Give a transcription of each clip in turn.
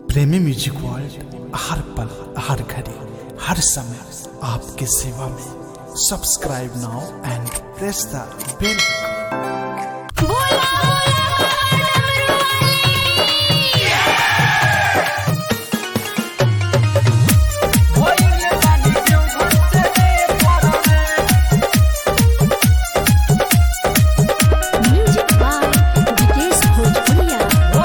प्रेमी music world हर पल हर घड़ी हर समय आपके सेवा में subscribe now and press the bell music by Vikesh Bhojpuriya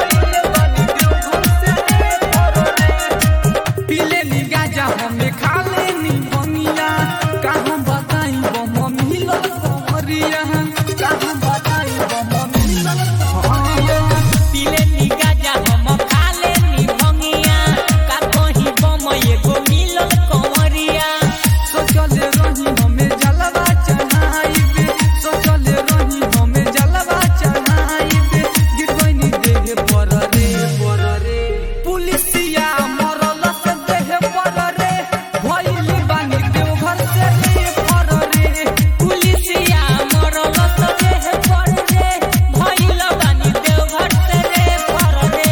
पीले नी गाजा हमें खा लेनी बनिया कहाँ बताई वो मम्मी लोग कमरिया कहाँ बताई वो मम्मी लोग कमरिया पीले नी गाजा हम खा लेनी भंगिया का कहीं बम एगो मिलल कंवरिया सोचल रही हमें जलवा चढ़ाई सोचल रही हमें जलवा चढ़ाई गिर गई देह पर रे पर रे पुलिसिया मरल से देह पर रे भइल बानी देवघर से रे पर रे पुलिसिया मरल त देह पर रे भइल बानी देवघर से रे पर रे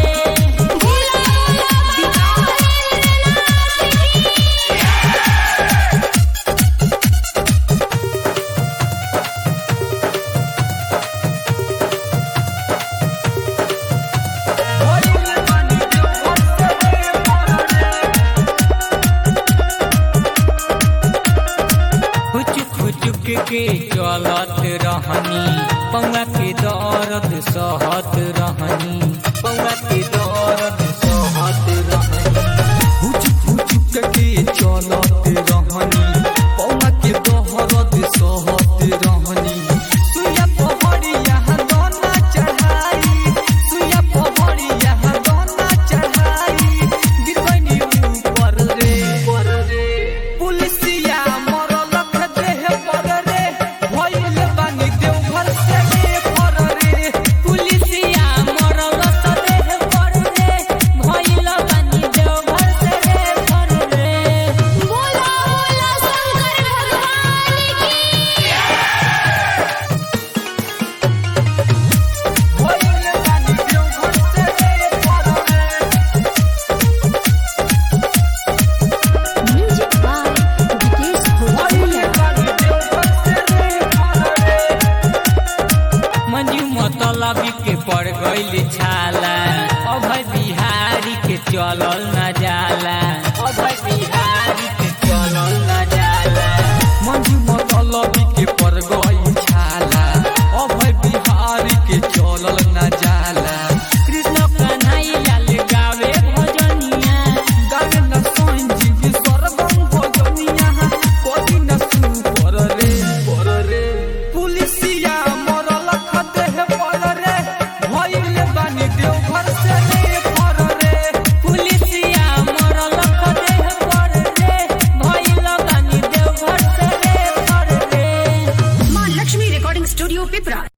भइल बानी देवघर से रे पर रे हुचुक हुचुक के चलत रहनी पौवा के दर्द सहत रहनी पौवा के दर्द सहत रहनी हुचुक हुचुक के चलत रहनी पौवा के दहरत सहत रहनी सुया पहड़िया दोना चढ़ाई सुया पहड़िया दोना चढ़ाई गिरबनी ऊपर रे पर रे पुलिसिया मरल ख देह पर रे भइल बानी देवघर से रे पर रे पुलिसिया मरल त देह पर रे भइल बानी देवघर से रे पर रे बोला बोला शंकर भगवान की भइल बानी देवघर से रे पर रे म्यूजिक बाय विकेश भोजपुरिया मंजू मतलबी के पड़ गईल छाला अभय बिहारी के चलल ना